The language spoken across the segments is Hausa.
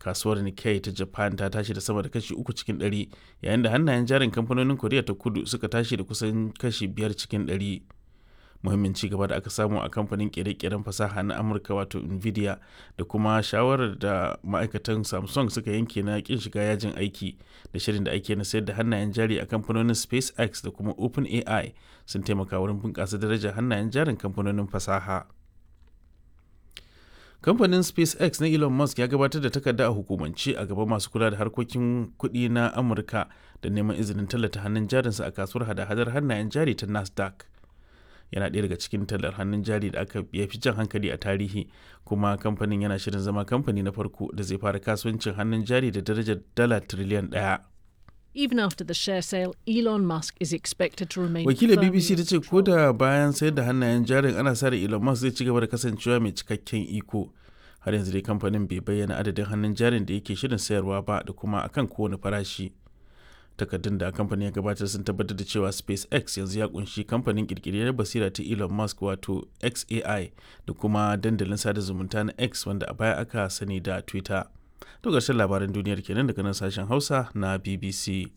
kasuwar Nikkei ta Japan ta tashi da sama da kashi uku cikin ɗari yayin da hannayen jarin kamfanonin Koriya ta kudu suka tashi da kusan kashi biyar cikin ɗari. Muhimmin ci gaba da aka samu a kamfanin kere-keren fasaha na Amurka wato Nvidia da kuma shawarar da ma'aikatan Samsung suka yanke na kin shiga yajin aiki da shirin da ake na sayar da hannayen jari a kamfanonin SpaceX da kuma OpenAI sun taimaka wurin bunƙasa darajar hannayen jarin kamfanonin fasaha. kamfanin spacex na elon musk ya gabatar da takarda a hukumance a gaban masu kula da harkokin kuɗi na amurka da neman izinin tallata hannun jarinsa a kasuwar hada-hadar hannayen jari ta nasdaq yana ɗaya daga cikin tallar hannun jari da aka ya fi jan hankali a tarihi kuma kamfanin yana shirin zama kamfani na farko da zai fara kasuwancin hannun jari da darajar dala tiriliyan ɗaya. Even after the share sale, Elon Musk is expected to remain Wakilar firmly BBC ta in ce ko control. da bayan sayar da hannayen jarin ana sa ran Elon Musk zai ci gaba da kasancewa mai cikakken iko. Har yanzu dai kamfanin bai bayyana adadin hannun jarin da yake shirin sayarwa ba da kuma akan kowane farashi. Takardun da kamfanin ya gabatar sun tabbatar da cewa SpaceX yanzu ya kunshi kamfanin kirkiriyar basira ta Elon Musk wato XAI da kuma dandalin sada zumunta na X wanda a baya aka sani da Twitter. To ƙarshen labaran duniyar kenan daga nan sashen Hausa na BBC.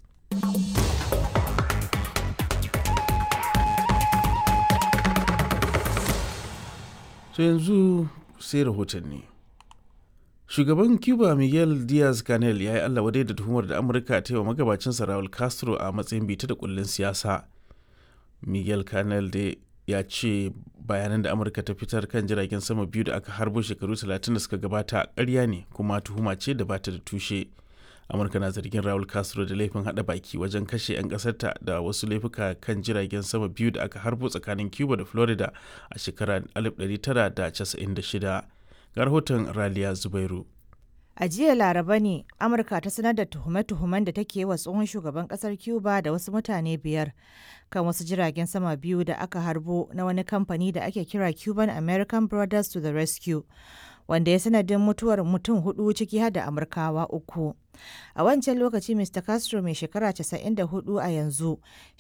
To yanzu sai rahotanni. Shugaban Cuba Miguel Diaz-Canel ya yi Allah wadai da tuhumar da Amurka ta yi wa magabacinsa Raul Castro a matsayin bita da kullun siyasa. Miguel Canel da ya ce bayanan da Amurka ta fitar kan jiragen sama biyu da aka harbo shekaru 30 da suka gabata ƙarya ne kuma tuhuma ce da bata da tushe. Amurka na zargin Raul Castro da laifin hada baki wajen kashe 'yan ƙasarta da wasu laifuka kan jiragen sama biyu da aka harbo tsakanin Cuba da Florida a shekarar 1996. Ga rahoton Raliya Zubairu. A jiya Laraba ne Amurka ta sanar da tuhume-tuhumen da take wa tsohon shugaban kasar Cuba da wasu mutane biyar kan wasu jiragen sama biyu da aka harbo na wani kamfani da ake kira Cuban American Brothers to the Rescue, wanda ya sanadin mutuwar mutum hudu ciki har da Amurkawa uku. A wancan lokaci Mr. Castro mai shekara 94 a yanzu